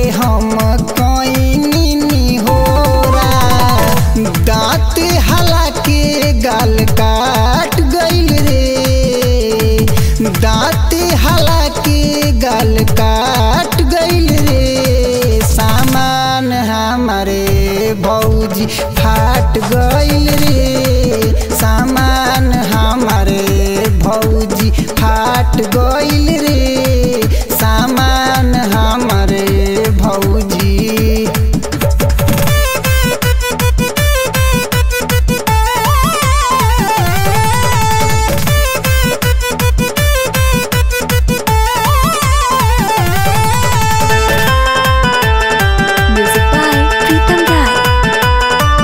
हम कईनी होरा दांत हला के गाल काट गइल रे दांत हला के गाल काट गइल रे सामान हमारे भौजी फाट गइल रे सामान हमारे भौजी फाट गइल रे सामान हमारे भौजी Music by Pritam Rai.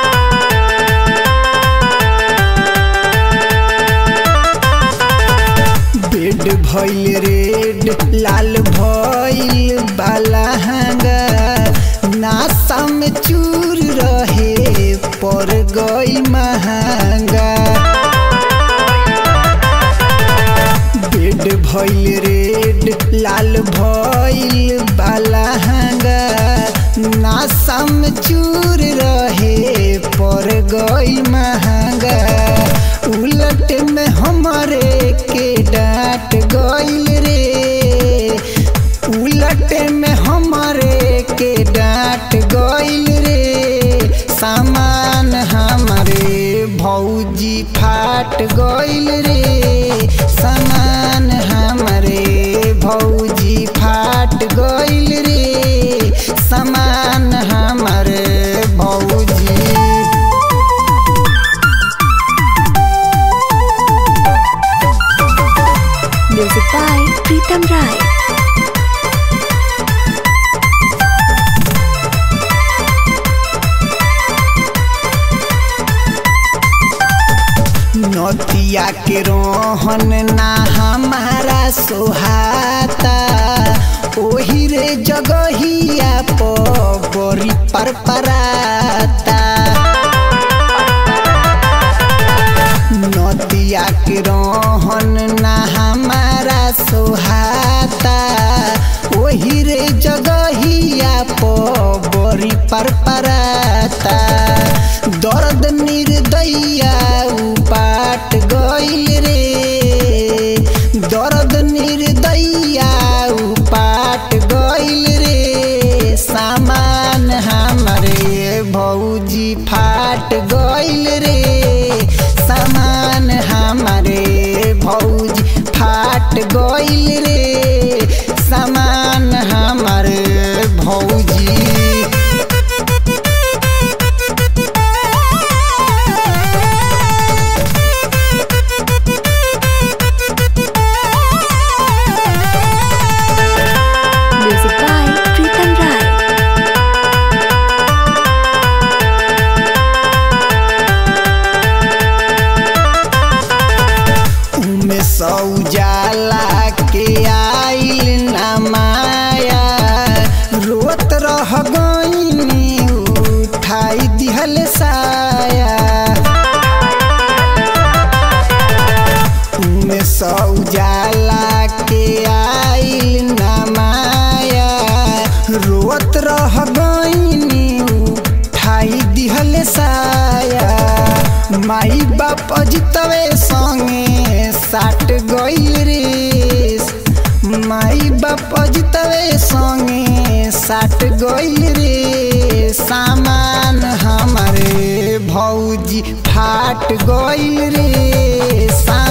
Bed भइल रेड लाल भइल बालहंगा नासा में चूर रहे पर गई महंगा बेड भइल रेड लाल भइल बालहंगा नासा में चूर रहे पर गई महंगा उलट में हमारे के डांट गइल रे उलट में हमारे के डांट गइल रे सामान हमारे भौजी फाट गइल रे सामान हमारे भौजी फाट गइल रे सामान हमारे भौजी Music by Pritam Rai. नतिया के रोहन ना हमारा सोहाता ओही रे जगहिया परी पर पराता नतिया के रोहन ना हमारा सोहाता ओही रे जगहिया परी पर पराता दर्द निर्दैया उपाट गइल रे दर्द निर्दैया उपाट गइल रे सामान हमारे भौजी फाट गइल रे सामान हमारे भौजी फाट गइल रे सामान हमारे भौजी Music by Pritam Rai. उमे सौजाला के आइल ना माया रोत रह गईनी उठाई दिहल साया उमे सौजाला के आइल ना माया रोत रह गईनी उठाई दिहल साया माई बाप अजितवे संगे साट गइल रे माई बाप अजितवे संगे साट गइल रे सामान हमारे भौजी फाट गइल रे सा